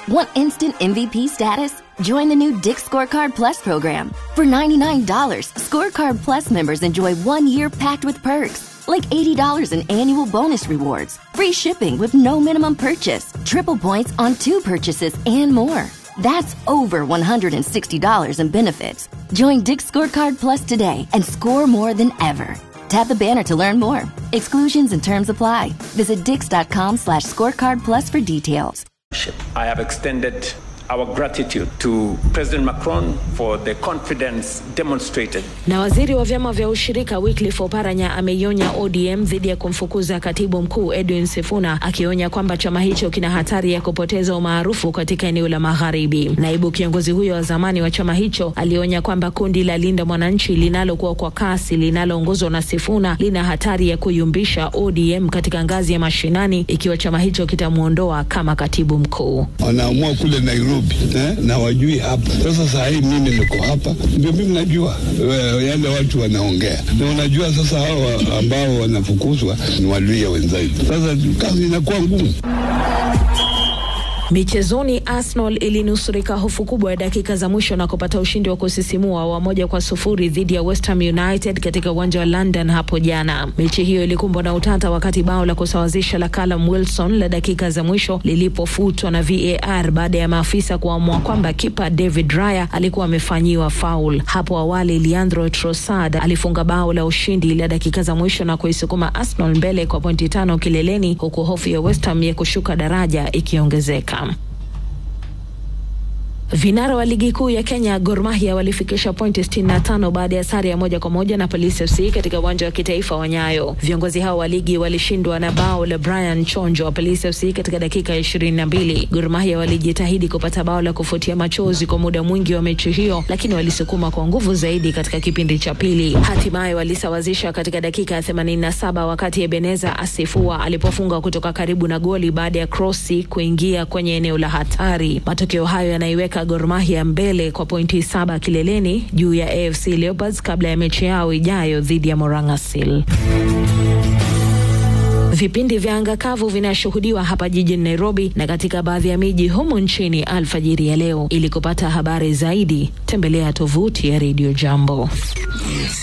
Want instant MVP status? Join the new Dick Scorecard Plus program. For $99, Scorecard Plus members enjoy one year packed with perks, like $80 in annual bonus rewards, free shipping with no minimum purchase, triple points on two purchases, and more. That's over $160 in benefits. Join Dick Scorecard Plus today and score more than ever. Tap the banner to learn more. Exclusions and terms apply. Visit dix.com slash scorecard plus for details. I have extended our gratitude to President Macron for the confidence demonstrated. Na waziri wa vyama vya ushirika Wycliffe Oparanya ameionya ODM dhidi ya kumfukuza katibu mkuu Edwin Sifuna, akionya kwamba chama hicho kina hatari ya kupoteza umaarufu katika eneo la magharibi. Naibu kiongozi huyo wa zamani wa chama hicho alionya kwamba kundi la Linda Mwananchi linalokuwa kwa kasi linaloongozwa na Sifuna lina hatari ya kuyumbisha ODM katika ngazi ya mashinani ikiwa chama hicho kitamwondoa kama katibu mkuu. Wanaamua kule Nairobi eh, na wajui hapa. Sasa saa hii mimi niko hapa, ndio mimi najua eh, yale watu wanaongea, na unajua sasa hao ambao wanafukuzwa ni waluya wenzaitu. Sasa kazi inakuwa ngumu. Michezoni, Arsenal ilinusurika hofu kubwa ya dakika za mwisho na kupata ushindi wa kusisimua wa moja kwa sufuri dhidi ya West Ham United katika uwanja wa London hapo jana. Mechi hiyo ilikumbwa na utata wakati bao la kusawazisha la Callum Wilson la dakika za mwisho lilipofutwa na VAR baada ya maafisa kuamua kwamba kipa David Raya alikuwa amefanyiwa faul. Hapo awali Leandro Trossard alifunga bao la ushindi la dakika za mwisho na kuisukuma Arsenal mbele kwa pointi tano kileleni, huku hofu ya West Ham ya kushuka daraja ikiongezeka. Vinara wa ligi kuu ya Kenya Gor Mahia walifikisha pointi 65 baada ya sare ya moja kwa moja na Police FC katika uwanja wa kitaifa wa Nyayo. Viongozi hao wa ligi walishindwa na bao la Brian Chonjo wa Police FC katika dakika ya 22. Gor Mahia walijitahidi kupata bao la kufutia machozi kwa muda mwingi wa mechi hiyo, lakini walisukuma kwa nguvu zaidi katika kipindi cha pili. Hatimaye walisawazisha katika dakika ya 87 wakati Ebeneza Asifua alipofunga kutoka karibu na goli baada ya krosi kuingia kwenye eneo la hatari. Matokeo hayo yanaiweka Gor Mahia mbele kwa pointi saba kileleni juu ya AFC Leopards kabla ya mechi yao ijayo dhidi ya Moranga Seal. Vipindi vya anga kavu vinashuhudiwa hapa jijini Nairobi na katika baadhi ya miji humu nchini alfajiri ya leo. Ili kupata habari zaidi, tembelea tovuti ya Radio Jambo.